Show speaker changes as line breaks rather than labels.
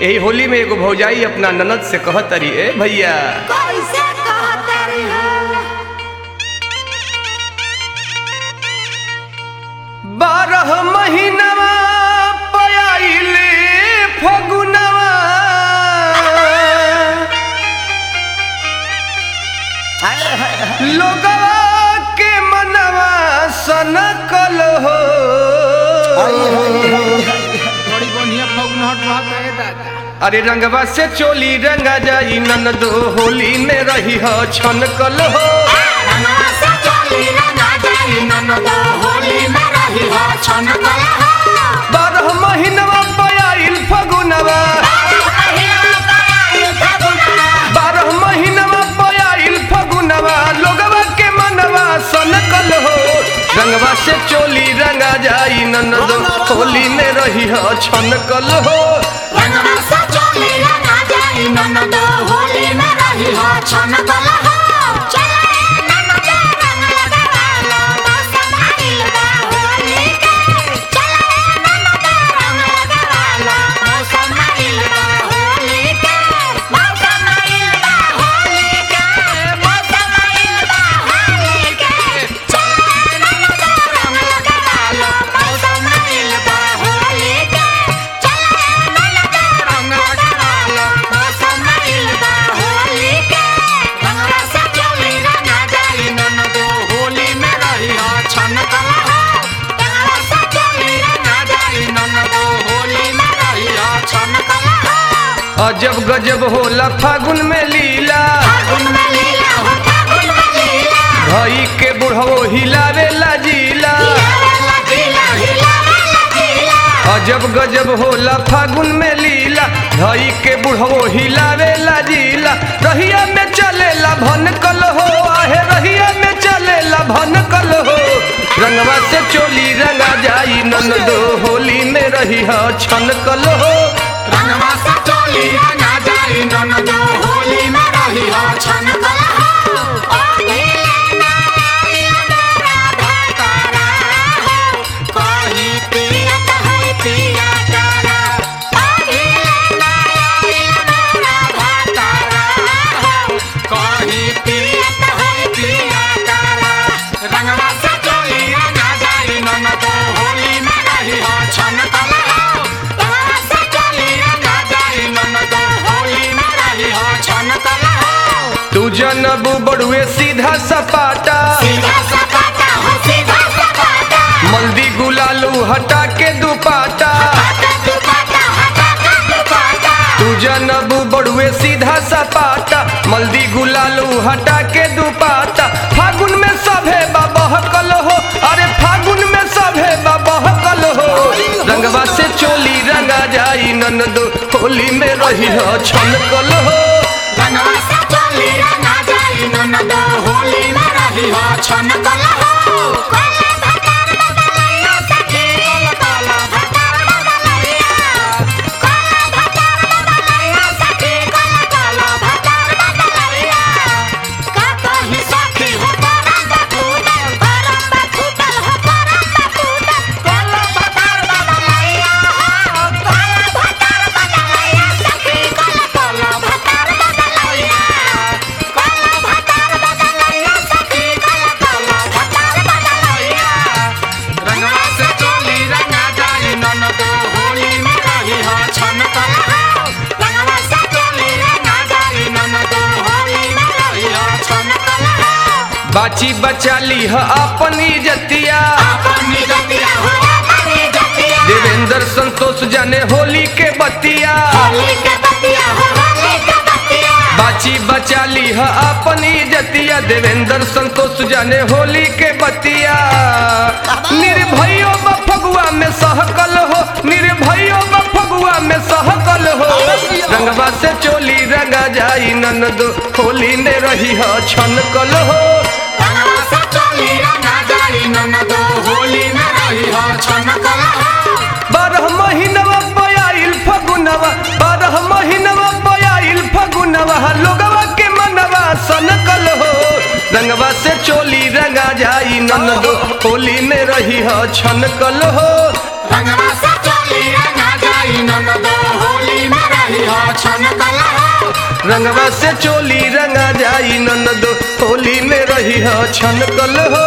यही होली में एगो भौजाई अपना ननद से कहत तरी ए भैया
कैसे कहते रही
बारह महीनवा पयाइले फगुनवा लोगवा के मनवा सनकल हो
बड़ी बढ़िया फगुनहट रहत है दादा
अरे रंगवा से चोली रंगा जाई ननदो होली में रही हो छनकल हो
रंगवा से चोली रंगा जाई ननदो होली में रही हो छनकल हो
बारह महीनवा पयाइल फगुनवा बारह महीनवा पयाइल फगुनवा लोगवा के मनवा सनकल हो रंगवा से चोली रंगा जाई ननदो होली में रही हो छनकल हो
रंगवा से चोली रंगा जाई ननदो होली में रही हो छनकल हो चले ननदो रंग लगालो मौसम आइल बा होली के चले ननदो रंग लगालो मौसम आइल बा होली के मौसम आइल बा होली के मौसम आइल बा होली के चले ननदो रंग लगालो मौसम आइल बा होली के चले ननदो रंग लगालो मौसम आइल बा होली के रंगवा से चोली रंगा जाई ननदो होली में रही हो छनकल हो रंगवा से चोली रंगा जाई ननदो होली में रही हो छनकल हो
अजब गजब होला फागुन में लीला
फागुन में लीला हो फागुन में लीला
भई के बुढ़वो हिलावे जिला
हिलावेला जिला हिलावेला जिला
अजब गजब होला फागुन में लीला धई के बुढ़वो हिलावे जिला रहिया में चलेला भनकल हो आहे रहिया में चलेला भनकल हो रंगवा से चोली रंगा जाई ननदो होली में रही ह छनकल हो
रंगवा से चोली रंगा जाई ननदो होली में रही हो छनकल हो ओ नीला नारियल राधा तारा हो कोई पियत है पिया तारा ओ नीला नारियल राधा तारा हो कोई पियत है पिया तारा रंगवा से चोली रंगा जाई ननदो होली में रही हो छनकल हो रंगवा से चोली रंगा जाई ननदो होली में रही हो छनकल हो
तू जनबू बड़ुए सीधा सपाटा
सीधा सपाटा हो सीधा सपाटा
मल्दी गुलालू हटा के दुपाटा
हटा दुपाटा हटा का दुपाटा
तू जनबू बड़ुए सीधा सपाटा मल्दी गुलालू हटा के दुपाटा फागुन में सभे बहकल हो अरे फागुन में सभे बहकल हो रंगवा से चोली रंगा जाई ननदो होली में रही हो छनकल हो
रंगवा से चोली रंगा जाई ननदो होली में रही हो छनकल हो कोला भतार बदलैया सखी कोला भतार बदलैया कोला भतार बदलैया सखी कोला भतार बदलैया का कहि सखी हो परम बटूटल परम बटूटल हो परम बटूटल कोला भतार बदलैया हो कोला भतार बदलैया सखी कोला कोला भतार बदलैया कोला भतार बदलैया सखी कोला कोला भतार बदलैया रंगवा से चोली रंगा जाई ननदो होली में रही हो छनकल हो रंगवा से चोली रंगा जाई ननदो होली में रही हो छनकल हो
बाची बचाली ह अपनी जतिया
अपनी जतिया हो अपनी जतिया
देवेंद्र संतोष जाने होली के बतिया
होली के बतिया हो होली के बतिया
बाची बचाली ह अपनी जतिया देवेंद्र संतोष जाने होली के बतिया निर्भयो बफगुआ में सहकल हो निर्भयो बफगुआ में सहकल हो रंगवा से चोली रंगा जाई ननदो होली में रही ह छनकल हो
रंगवा से चोली रंगा जाई ननदो होली में रही हो छनकल हो
बारह महीनवा पयाइल फगुनवा बारह महीनवा पयाइल फगुनवा लोगवा के मनवा सनकल हो रंगवा से चोली रंगा जाई ननदो होली में रही ह छनकल हो
रंगवा से चोली रंगा जाई ननदो होली में रही छन कला हो
रंगवा से चोली रंगा जाई ननदो होली में रही ह छनकल हो